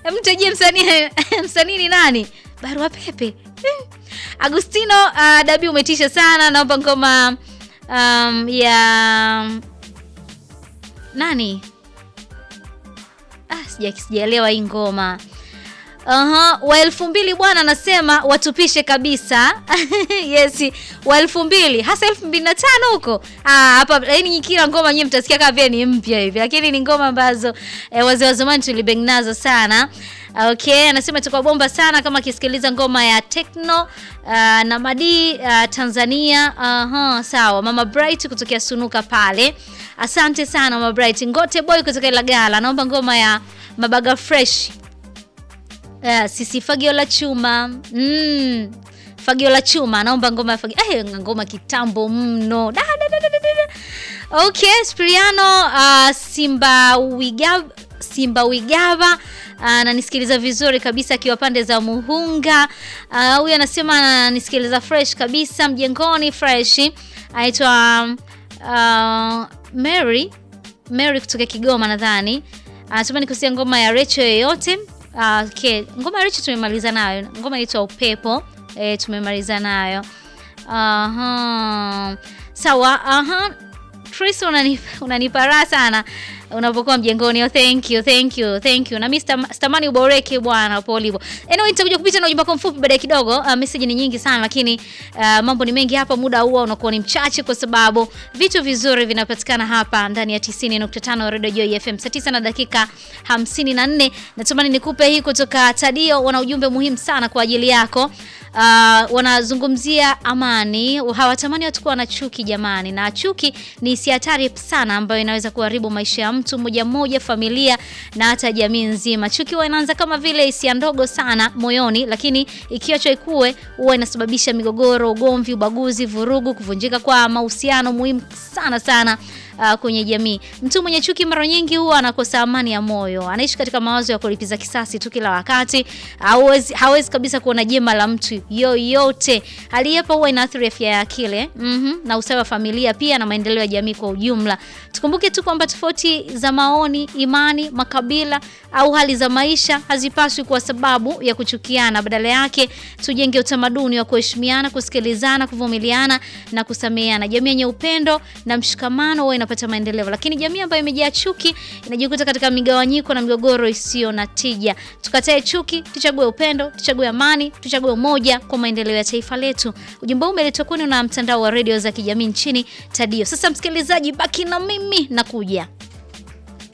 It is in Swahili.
mtajie msanii msanii ni nani? Barua pepe. Hmm. Agustino uh, Dabi umetisha sana, naomba ngoma um, ya nani? Ah, sija sijaelewa hii ngoma. Aha, wa elfu mbili bwana anasema watupishe kabisa. yes, wa elfu mbili hasa elfu mbili na tano huko. Ah, hapa yani kila ngoma nyinyi mtasikia kama vile ni mpya hivi, lakini ni ngoma ambazo eh, wazee wa zamani tulibeng nazo sana. Okay, anasema itakuwa bomba sana kama akisikiliza ngoma ya Techno uh, na Madi uh, Tanzania. Aha, sawa. Mama Bright kutokea Sunuka pale. Asante sana Mama Bright. Ngote Boy kutoka Ilagala. Naomba ngoma ya Mabaga Fresh. Uh, sisi fagio la chuma. Mm. Fagio la chuma. Naomba ngoma ya fagio. Eh, ngoma kitambo mno. Da, da, da, da, da, da. Okay, Spriano uh, Simba Wigaba Simba Wigaba ananisikiliza vizuri kabisa akiwa pande za Muhunga. Huyu uh, anasema ananisikiliza fresh kabisa mjengoni fresh. Anaitwa uh, Mary Mary kutoka Kigoma nadhani. Anasema nikusia ngoma ya Recho yoyote. Uh, okay. Ngoma ya Recho tumemaliza nayo. Ngoma inaitwa Upepo. E, tumemaliza nayo. Aha. Sawa, aha. Chris unanipa, unanipa raha sana unapokuwa mjengoni. Oh, thank you, thank you, thank you. Na mimi sitamani uboreke bwana hapo ulipo. Anyway, nitakuja kupita na ujumbe wako mfupi baadaye kidogo. Uh, message ni nyingi sana lakini uh, mambo ni mengi hapa, muda huo unakuwa ni mchache kwa sababu vitu vizuri vinapatikana hapa ndani ya 90.5 Radio Joy FM. Saa 9 na dakika 54. Natamani nikupe hii kutoka Tadio, wana ujumbe muhimu sana kwa ajili yako. Uh, wanazungumzia amani, hawatamani watu kuwa na chuki jamani, na chuki ni hisia hatari sana ambayo inaweza kuharibu maisha ya mtu mmoja mmoja, familia na hata jamii nzima. Chuki huwa inaanza kama vile hisia ndogo sana moyoni, lakini ikiachwa ikue huwa inasababisha migogoro, ugomvi, ubaguzi, vurugu, kuvunjika kwa mahusiano muhimu sana sana uh, kwenye jamii. Mtu mwenye chuki mara nyingi huwa anakosa amani ya moyo, anaishi katika mawazo ya kulipiza kisasi tu kila wakati, hawezi hawezi kabisa kuona jema la mtu yoyote. Hali hapa huwa inaathiri afya ya akili mm -hmm, na usawa wa familia pia na maendeleo ya jamii kwa ujumla. Tukumbuke tu kwamba tofauti za maoni, imani, makabila au hali za maisha hazipaswi kuwa sababu ya kuchukiana. Badala yake tujenge utamaduni wa kuheshimiana, kusikilizana, kuvumiliana na kusameheana. Jamii yenye upendo na mshikamano huwa inapata maendeleo, lakini jamii ambayo imejaa chuki inajikuta katika migawanyiko na migogoro isiyo na tija. Tukatae chuki, tuchague upendo, tuchague amani, tuchague umoja kwa maendeleo ya taifa letu. Ujumbe huu umeletwa kwenu na mtandao wa redio za kijamii nchini Tadio. Sasa msikilizaji, baki na mimi na kuja